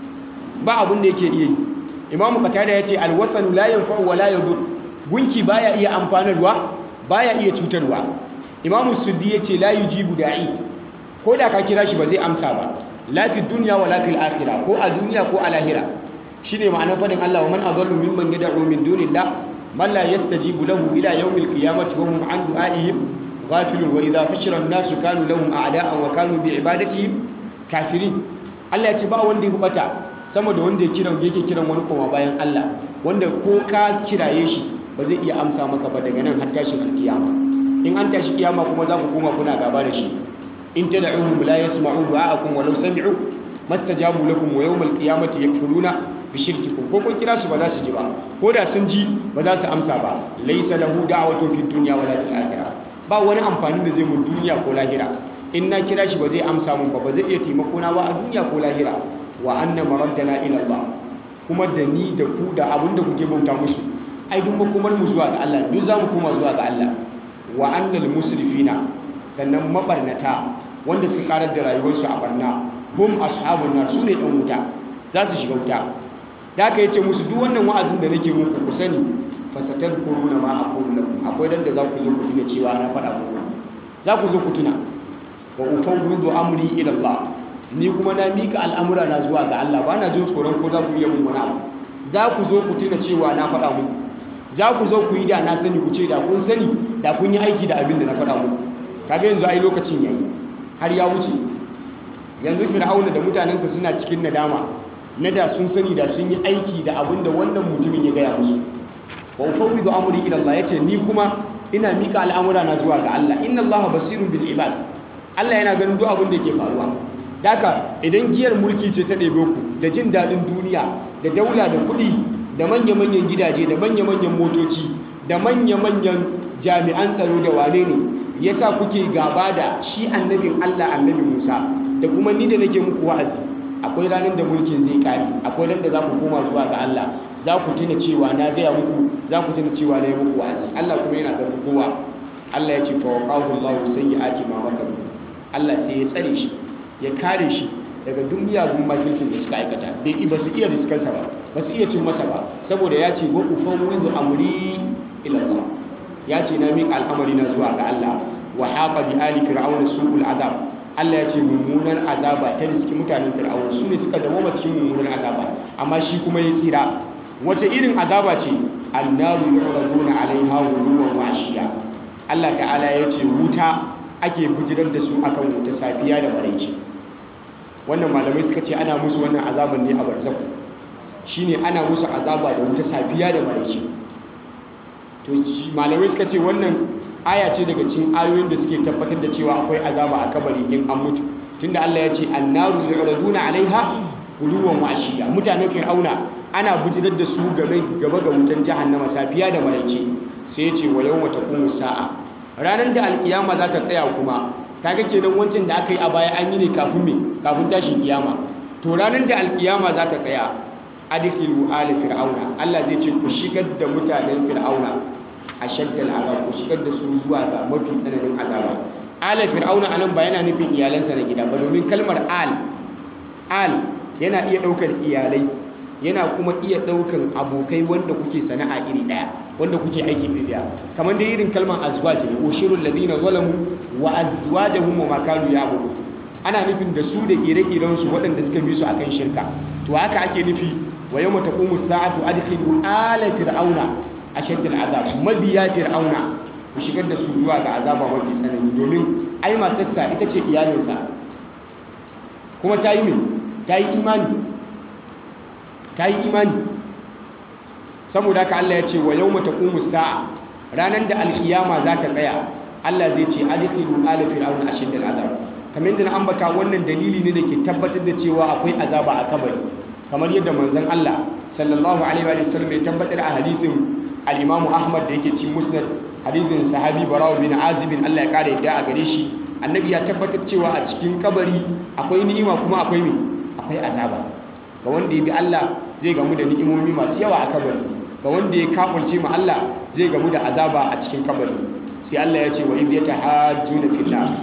ba abin da yake iya yi imamu qatada yace alwasnu la yanfa'u wa la yadur gunki baya iya amfanarwa baya iya cutarwa imamu suddi yace la yujibu da'i ko da ka kira shi ba zai amsa ba la fi dunya wala fil akhirah ko a duniya ko a lahira shine ma'anar fadin Allah wa man adallu mimman yad'u min dunillah man la yastajibu lahu ila yawmil qiyamati wa hum an du'aihim ghafilun wa idha fashira an-nasu kanu lahum a'da'an wa kanu bi ibadatihim kafirin Allah ya ce ba wanda ya bata sama da wanda ya kiran yake kiran wani koma bayan Allah wanda ko ka kiraye shi ba zai iya amsa maka ba daga nan har tashin kiyama in an tashi kiyama kuma za ku koma kuna gaba da shi in tad'uhum la yasma'u du'a'akum wa law sami'u mastajabu lakum wa yawmal qiyamati yakfuruna bi shirkikum ko kun kira su ba za su ji ba ko da sun ji ba za su amsa ba laysa lahu da'watun fid dunya wala fil akhirah ba wani amfani da zai mu duniya ko lahira in na kira shi ba zai amsa mun ba ba zai iya taimako na ba a duniya ko lahira wa anna maraddana ila Allah kuma da ni da ku da abin da kuke bauta musu ai duk makomar mu zuwa ga Allah duk zamu koma zuwa ga Allah wa annal musrifina sannan mabarnata wanda suka karar da rayuwarsu a barna hum ashabun nar sune ɗan wuta za su shiga wuta da aka yace musu duk wannan wa'azin da nake muku ku sani fasatadkuruna ma aqulu lakum akwai dan da za ku zo ku tuna cewa na faɗa muku za ku zo ku tuna wa ufawwidu amri ila Allah ni kuma na mika al'amura na zuwa ga Allah ba na jin tsoron ko za ku iya mun wani abu za ku zo ku tuna cewa na faɗa muku za ku zo ku yi da na sani ku ce da kun sani da kun yi aiki da abin da na faɗa muku kaga yanzu ai lokacin yayi har ya wuce yanzu fir'auna da mutanensa suna cikin nadama na da sun sani da sun yi aiki da abin da wannan mutumin ya gaya musu wa ufawwidu amri ila Allah yace ni kuma ina mika al'amura na zuwa ga Allah inna Allah basirun bil ibad Allah yana ganin duk abin da yake faruwa daka idan giyar mulki ce ta ɗebe ku da jin daɗin duniya da daula da kuɗi da manya-manyan gidaje da manya-manyan motoci da manya-manyan jami'an tsaro da wane ne yasa kuke gaba da shi annabin Allah annabi Musa da kuma ni da nake muku wa'azi akwai ranar da mulkin zai kare akwai ranar da za ku koma zuwa ga Allah za ku tuna cewa na gaya muku za ku tuna cewa na yi muku wa'azi Allah kuma yana da kowa Allah ya ce fa waqahu Allahu sayyi'ati ma makaru Allah sai ya tsare shi ya kare shi daga duk miyagun makircin da suka aikata bai ba su iya riskarsa ba ba su iya cin masa ba saboda ya ce wa ufawwidu amri ila Allah ya ce na miƙa al'amari na zuwa ga Allah wa haqa bi ali fir'auna su'ul azab Allah ya ce mummunar azaba ta riski mutanen fir'auna su ne suka dawo cikin mummunar azaba amma shi kuma ya tsira wace irin azaba ce annaru yu'raduna 'alaiha ghuduwan wa 'ashiya Allah ta'ala ya ce wuta ake bijirar da su akan wuta safiya da maraice wannan malamai suka ce ana musu wannan azaban ne a barzaku shine ana musu azaba da wuta safiya da maraice to malamai suka ce wannan aya ce daga cikin ayoyin da suke tabbatar da cewa akwai azaba a kabari in an mutu tunda Allah ya ce annaru yu'raduna 'alaiha guluwan wa ashiya mutanen fir'auna ana bijirar da su game gaba ga wutan jahannama safiya da maraice sai ya ce wa yawma taqumu sa'a ranar da alkiyama za ta tsaya kuma kaga kenan wancan da aka yi a baya an yi ne kafin me kafin tashin kiyama to ranar da alkiyama za ta tsaya adkhilu ala fir'auna Allah zai ce ku shigar da mutanen fir'auna ashaddal azab ku shigar da su zuwa ga mafi tsananin azaba ala fir'auna anan ba yana nufin iyalansa na gida ba domin kalmar al al yana iya daukar iyalai yana kuma iya daukan abokai wanda kuke sana'a iri daya wanda kuke aiki iri daya kamar da irin kalmar azwaj ne ushirul ladina zalamu wa azwajuhum wa ma kanu ya'budu ana nufin da su da ire-iren su waɗanda suka bi su akan shirka to haka ake nufi wa yawma taqumu as-sa'atu adkhilu ala fir'auna ashadd al-azab mabiya fir'auna ku shigar da su zuwa ga azaba mafi tsanani domin ai matarsa ita ce iyalinsa kuma ta yi ta yi imani ta yi imani saboda haka Allah ya ce wa yawma taqumu as-sa'a ranan da alkiyama za ta tsaya Allah zai ce adkhilu ala fir'auna ashadd al-azab kamar yadda na ambata wannan dalili ne da ke tabbatar da cewa akwai azaba a kabari kamar yadda manzon Allah sallallahu alaihi wa sallam ya tabbatar a hadisin al-Imam Ahmad da yake cikin Musnad hadisin sahabi Bara'u bin Azib Allah ya kare yadda a gare shi annabi ya tabbatar cewa a cikin kabari akwai ni'ima kuma akwai me akwai azaba ga wanda ya bi Allah zai gamu da ni'imomi masu yawa a kabari ga wanda ya kafirce ma Allah zai gamu da azaba a cikin kabari sai Allah ya ce wa idh yatahajjuna fil nar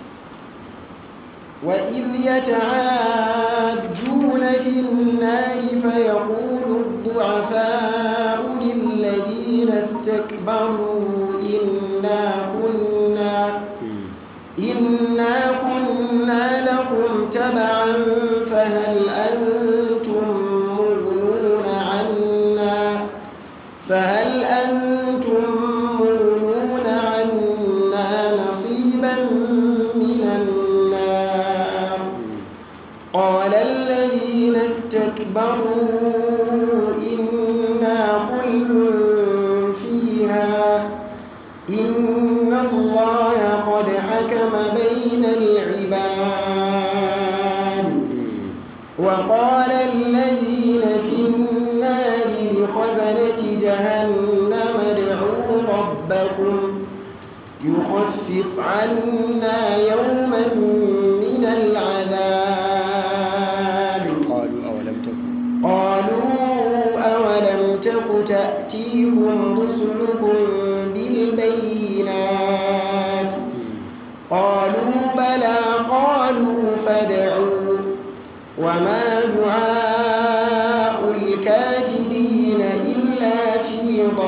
وإذ يتعاجون في النار فيقول الضعفاء للذين استكبروا إنا كنا إنا كنا لكم تبعا فهل أنتم مغنون عنا فهل أنتم مغنون عنا نصيبا من النار قال الذين استكبروا إنا كل فيها إن الله قد حكم بين العباد وقال الذين في النار لخزنة جهنم ادعوا ربكم يخفف عنا يوما من العذاب qalu awalam takun قالوا أولم تك تأتيكم رسلكم بالبينات قالوا بلى قالوا فادعوا وما دعاء الكافرين إلا في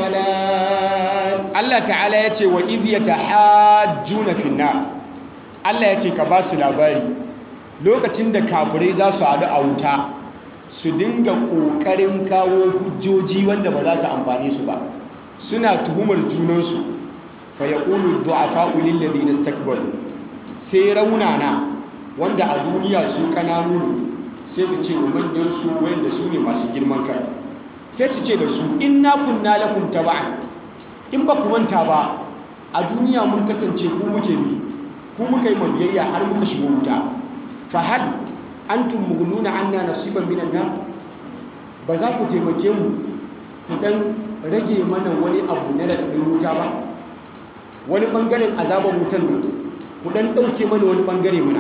ضلال Allah ta'ala ya ce wa idh yatahajjuna fin nar Allah ya ce ka ba su labari lokacin da kafirai za su haɗu a wuta su dinga ƙoƙarin kawo hujjoji wanda ba za su amfane su ba suna tuhumar junansu fa yaqulu du'afa'u lil ladina istakbaru sai raunana wanda a duniya su kananu ne sai su ce wa manyan su wanda su ne masu girman kai sai su ce da su inna kunna lakum taba'an in ba ku manta ba a duniya mun kasance ku muke bi ku muka yi mabiyayya har muka shigo wuta fa hal antum mughnuna anna nasiban minan nar ba za ku taimake mu ku dan rage mana wani abu na radadin wuta ba wani bangaren azaban wutan nan ku dan dauke mana wani bangare mana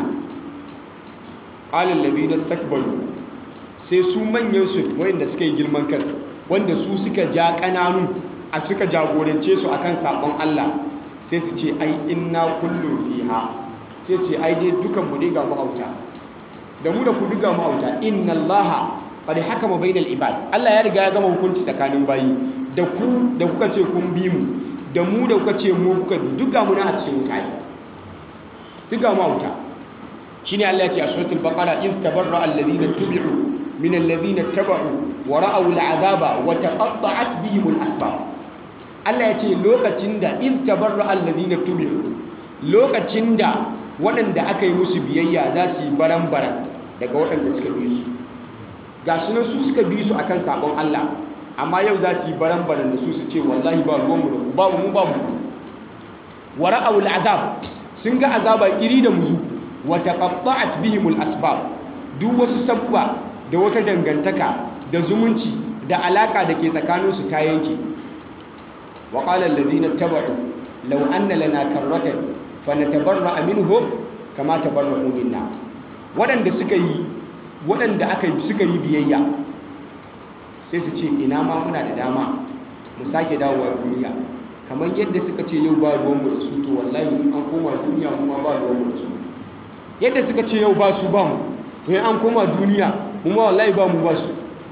qala alladhina istakbaru sai su manyan su wayanda suka yi girman kan wanda su suka ja kananu a suka jagorance su akan sabon Allah sai su ce ai inna kullu fiha sai ce ai dai dukan mu ne ga ma'auta da mu da ku duka ma'auta inna Allah qad hakama bainal ibad Allah ya riga ya gama hukunci tsakanin bayi da ku da kuka ce kun bi mu da mu da kuka ce mu kuka bi duka mu na a cikin wuta ne duka ma'auta shine Allah ya ce a suratul baqara iz tabarra alladhina tubi'u min alladhina taba'u wa ra'aw al'azaba wa taqatta'at bihim al'asbab Allah ya ce lokacin da iz tabarra alladhina tubi'u lokacin da waɗanda aka yi musu biyayya za su yi baran-baran daga waɗanda suka bi su ga sunan su suka bi su akan sabon Allah amma yau za su yi baran-baran da su su ce wallahi ba ruwanmu da ku babu mu babu ku wa ra'aw al'azab sun ga azaba iri da muzu wa taqatta'at bihim al'asbab duk wasu sabba da wata dangantaka da zumunci da alaka da ke tsakaninsu ta yanke wa qala alladhina taba'u law anna lana karratan fanatabarra minhum kama tabarra'u minna waɗanda suka yi waɗanda aka suka yi biyayya sai su ce ina ma muna da dama mu sake dawowa duniya kamar yadda suka ce yau ba ruwanmu da su to wallahi in an koma duniya kuma ba ruwanmu da su yadda suka ce yau ba su ba mu to in an koma duniya kuma wallahi ba mu ba su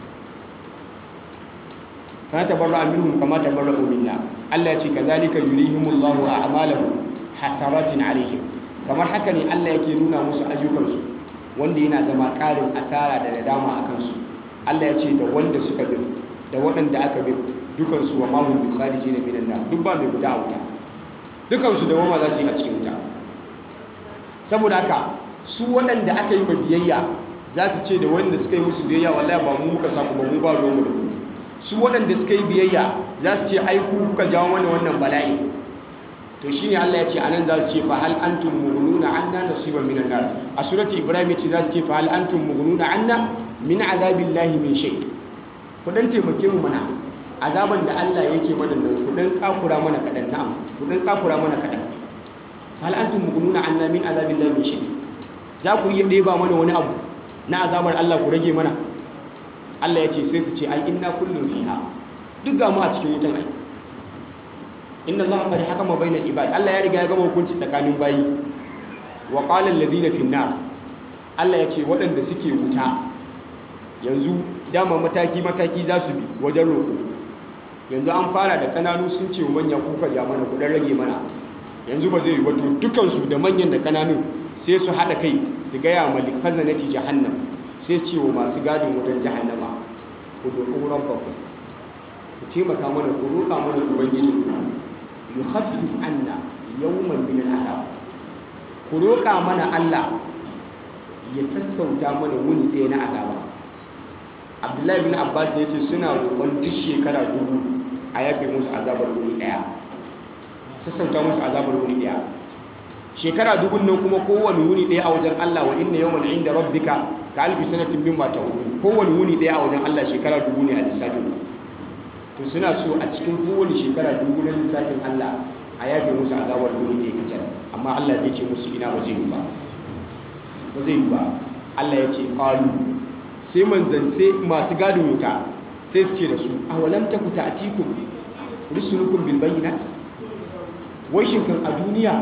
kana tabarra minhum kama tabarra'u minna Allah ya ce kazalika yurihimullahu a'malahum hasaratin alaihim kamar haka ne Allah yake nuna musu ayyukansu wanda yana zama ƙarin asara da nadama a kansu Allah ya ce da wanda suka bi da waɗanda aka bi dukansu wa mahun bi khariji na minan nar duk ba mai guda a wuta dukansu da wama za su yi a cikin wuta saboda haka su waɗanda aka yi ma biyayya za su ce da wanda suka yi musu biyayya wallahi ba mu muka samu ba mu ba ruwanmu da ku su waɗanda suka yi biyayya za su ce ai ku kuka jawo mana wannan bala'i to shine Allah ya ce anan za su ce fa hal antum mughnuna anna nasiban minan nar a surati ibrahim ya ce za su ce fa hal antum mughnuna anna min azabillahi min shay ku dan taimake mu mana azaban da Allah yake mana nan ku dan tsakura mana kadan na'am ku dan tsakura mana kadan fa hal antum mughnuna anna min azabillahi min shay za ku iya ɗeba mana wani abu na azabar Allah ku rage mana Allah ya ce sai su ce ai inna kullun fiha duk ga mu a cikin wutan ai inna Allah qad hakama bainal ibad Allah ya riga ya gama hukunci tsakanin bayi wa qala alladhina fin nar Allah ya ce waɗanda suke wuta yanzu dama mataki mataki za su bi wajen roƙo yanzu an fara da kananu sun ce manya kuka ja mana ku dan rage mana yanzu ba zai yi wato dukansu da manyan da kananun sai su haɗa kai su gaya malik khazanati jahannam sai ce wa masu gadin wajen jahannama ku doƙi rabbakum ku taimaka mana ku roƙa mana ubangiji yukhaffif anna yawman min al'adab ku roƙa mana Allah ya sassauta mana wuni ɗaya na azaba Abdullahi bin Abbas ya ce suna roƙon duk shekara dubu a yafe musu azabar wuni ɗaya sassauta musu azabar wuni ɗaya shekara dubun nan kuma kowane wuni ɗaya a wajen Allah wa inna yawman inda rabbika ka alfi sanatin mimma ta'udun kowane wuni ɗaya a wajen Allah shekara dubu ne a lissafin to suna so a cikin kowane shekara dubu na lissafin Allah a yafe musu azabar wuni ɗaya kacal amma Allah zai ce musu ina ba zai yi ba ba zai yi ba Allah ya ce qalu sai manzance masu gadin wuta sai su ce da su awalam taku ta'tikum rusulukum bil bayyinat wai shin kan a duniya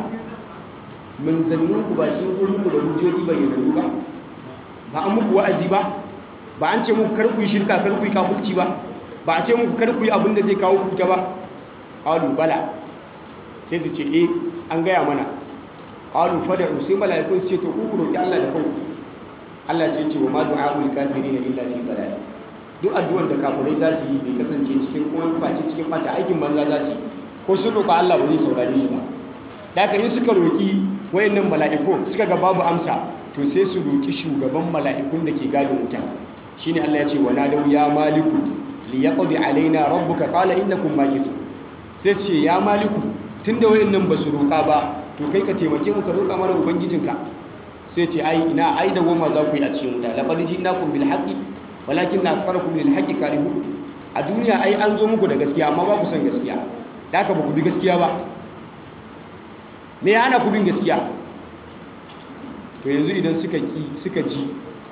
manzanninku ba sun zo muku da hujjoji bayyanannu ba ba an muku wa'azi ba ba an ce muku kar ku yi shirka kar ku yi kafirci ba ba a ce muku kar ku yi abin da zai kawo kuta ba qalu bala sai su ce eh an gaya mana qalu fad'u sai mala'ikun su ce to ku roki Allah da kanku Allah sai ce wa ma du'a'ul kafirin illa fi dalal duk addu'ar da kafirai za su yi bai kasance cikin kuma face cikin bata aikin banza za su yi ko sun roƙa Allah ba zai saurare su ba da haka in suka roƙi wayannan mala'iku suka ga babu amsa to sai su roƙi shugaban mala'ikun da ke gadin wuta shine Allah ya ce wa nadaw ya maliku li yaqdi alaina rabbuka qala innakum makithun sai ce ya maliku tunda wayannan ba su roƙa ba to kai ka taimake mu ka roƙa mana ubangijinka sai ce ai ina ai da goma za ku yi a cikin wuta laqad ji'nakum bil haqqi walakinna aktharakum lil haqqi karihun a duniya ai an zo muku da gaskiya amma ba ku san gaskiya da haka ba ku bi gaskiya ba me ya hana ku bin gaskiya to yanzu idan suka ki suka ji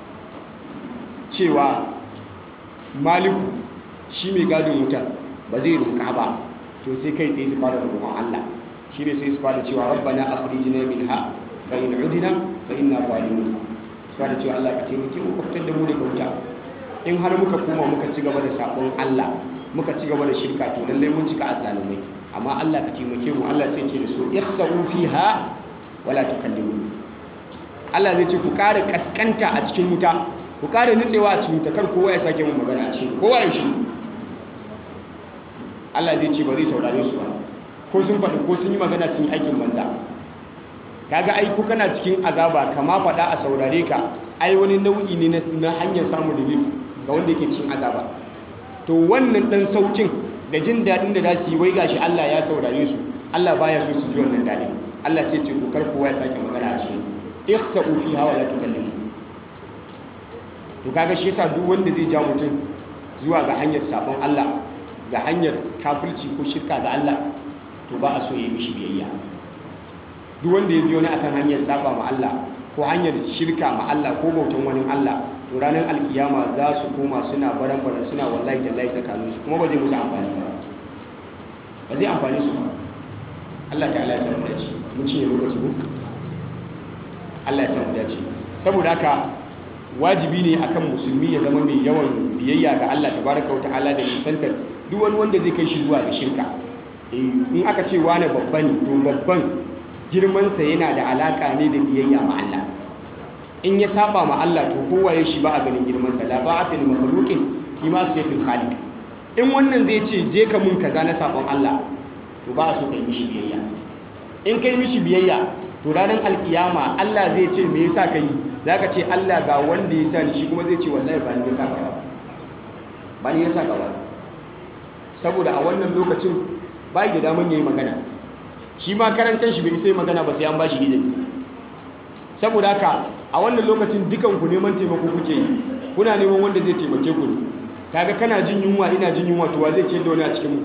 cewa maliku shi mai gadin wutar ba zai roƙa ba to sai kai tsaye su fara roƙon Allah shi ne sai su fara cewa rabbana akhrijna minha fa in udina fa inna zalimun su fara cewa Allah ka taimake mu ka fitar da mu daga wuta in har muka koma muka ci gaba da sabon Allah muka ci gaba da shirka to lallai mun cika azzalumai amma Allah ka taimake mu Allah sai ce da su ihsabu fiha wala tukallimu Allah zai ce ku ƙara kaskanta a cikin wuta ku ƙara nutsewa a cikin wuta kar kowa ya sake mu magana a cikin kowa ya shi Allah zai ce ba zai saurare su ba ko sun faɗi ko sun yi magana sun yi aikin banza kaga ai ko kana cikin azaba kama faɗa a saurare ka ai wani nau'i ne na hanyar samun relief ga wanda yake cikin azaba to wannan dan saukin da jin daɗin da za su yi wai gashi Allah ya saurare su Allah baya so su ji wannan daɗin Allah sai ce ku kar kowa ya sake magana a cikin ikhsa'u fiha wa la tukallimu to kaga shi yasa duk wanda zai ja mutum zuwa ga hanyar sabon Allah ga hanyar kafirci ko shirka ga Allah to ba a so ya yi mishi biyayya duk wanda ya biyo ni akan hanyar saba ma Allah ko hanyar shirka ma Allah ko bautan wani Allah to ranar alkiyama za su koma suna baran-baran suna wallahi tallahi tsakaninsu kuma ba zai musu amfani ba ba zai amfani su ba Allah ta'ala ya samu dace mun cinye lokaci ko Allah ya samu dace saboda haka wajibi ne akan musulmi ya zama mai yawan biyayya ga Allah tabaraka wata'ala da nisantar duk wani wanda zai kai shi zuwa ga shirka in aka ce wani babba ne to babban girmansa yana da alaka ne da biyayya ma Allah in ya saba ma Allah to kowaye shi ba a ganin girmansa la ba'atul makhluqin fi ma sifatil khaliq in wannan zai ce je ka mun kaza na sabon Allah to ba a so kai mishi biyayya in kai mishi biyayya to ranar alkiyama Allah zai ce me yasa kai zaka ce Allah ga wanda ya sa ni shi kuma zai ce wallahi ba ni yasa ka ba ba ni yasa ka ba saboda a wannan lokacin bai da daman yayi magana shi ma karan kanshi bai sai magana ba sai an bashi izini saboda haka a wannan lokacin dukan ku neman taimako kuke yi kuna neman wanda zai taimake ku ne kaga kana jin yunwa ina jin yunwa to wa zai ce da wani a cikin mu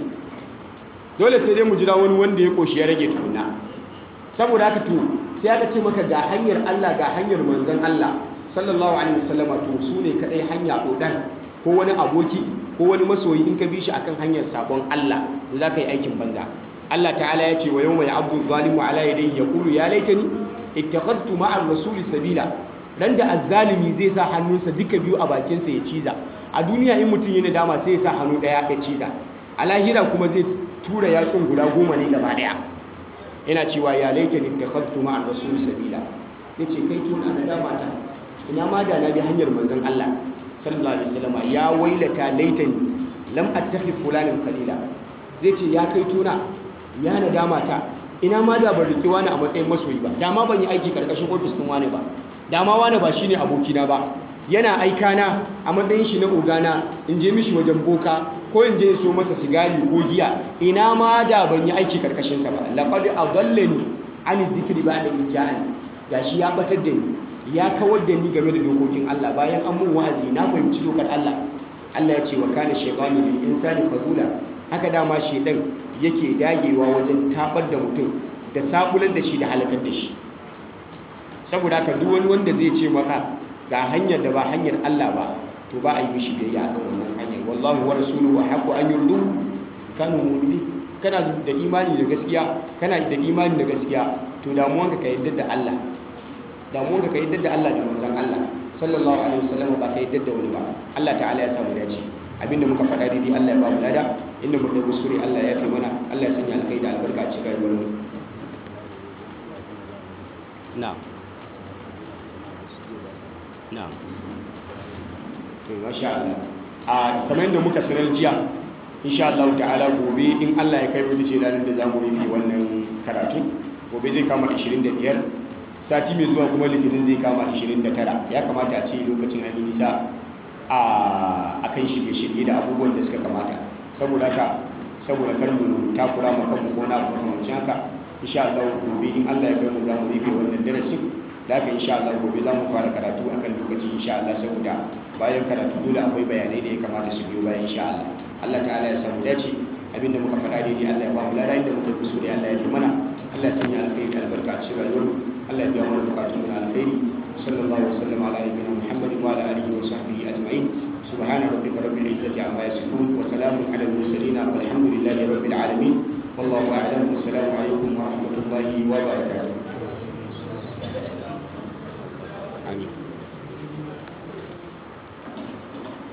dole sai dai mu jira wani wanda ya koshi ya rage tukunna saboda haka to sai aka ce maka ga hanyar Allah ga hanyar manzon Allah sallallahu alaihi wasallama to su ne kadai hanya kodan ko wani aboki ko wani masoyi in ka bi shi akan hanyar sabon Allah to za ka yi aikin banza Allah ta'ala ya ce wa yawma ya'abdu zalimu ala yadayhi yaqulu ya laitani ittakhadtu ma'ar rasuli sabila dan da azzalimi zai sa hannunsa duka biyu a bakinsa ya ciza a duniya in mutum yana dama sai ya sa hannu daya ya ciza a lahira kuma zai tura yatsun guda goma ne gaba daya yana cewa ya laitani ittakhadtu ma'ar rasuli sabila yace kai tun ana dama ta ina ma da na bi hanyar manzon Allah sallallahu alaihi wasallam ya wailata laitani lam attakhid fulanin khalila zai ce ya kai tuna ya nadama ta ina ma da ban riki wani a matsayin masoyi ba dama ban yi aiki karkashin ofis din wani ba dama wani ba shine abokina ba yana aika na a matsayin shi na ogana in je mishi wajen boka ko in je so masa sigari ko giya ina ma da ban yi aiki karkashin sa ba laqad adallani an dhikri ba'da ijani gashi ya batar da ni ya kawar da ni game da dokokin Allah bayan an mun wa'azi na fahimci dokar Allah Allah ya ce wa kana shaytanu lil insani fadula haka dama shedan yake dagewa wajen tabar da mutum da sabular da shi da halakar da shi saboda haka duk wani wanda zai ce maka ga hanyar da ba hanyar Allah ba to ba a yi mishi biyayya akan wannan hanyar wallahu wa rasuluhu haqqu an yurdu kanu mu'minin kana da imani da gaskiya kana da imani da gaskiya to damuwanka ka yadda da Allah damuwanka ka yadda da Allah da manzon Allah sallallahu alaihi wasallam ba ka yadda da wani ba Allah ta'ala ya samu dace abinda muka faɗa daidai Allah ya ba mu lada inda muka kuskure Allah ya fi mana Allah ya sanya alkai da albarka a cikin rayuwar mu na'am na'am to masha Allah a kamar yadda muka sanar jiya insha Allah ta'ala gobe in Allah ya kai mu ce ranar da zamu rufe wannan karatu gobe zai kama 25 sati mai zuwa kuma litinin zai kama 29 ya kamata a ce lokacin an yi nisa a kan shirye-shirye da abubuwan da suka kamata saboda haka saboda kar mu takura mu kanmu ko na makamancin haka insha Allah gobe in Allah ya kai mu za mu rufe wannan darasin da haka insha Allah gobe za mu fara karatu akan lokaci insha Allah saboda bayan karatu dole akwai bayanai da ya kamata su biyo bayan insha Allah Allah ta'ala ya samu dace abinda muka faɗa daidai Allah ya ba mu lada inda muka kusure Allah ya fi mana Allah ya sanya alkhairi da albarka a cikin rayuwar Allah ya biya mana bukatun mu na alkhairi sallallahu alaihi wasallam ala nabiyyina Muhammad wa ala alihi wa sahbihi ajma'in سبحان ربك رب العزة عما يصفون وسلام على المرسلين والحمد لله رب العالمين والله أعلم والسلام عليكم ورحمة الله وبركاته آمين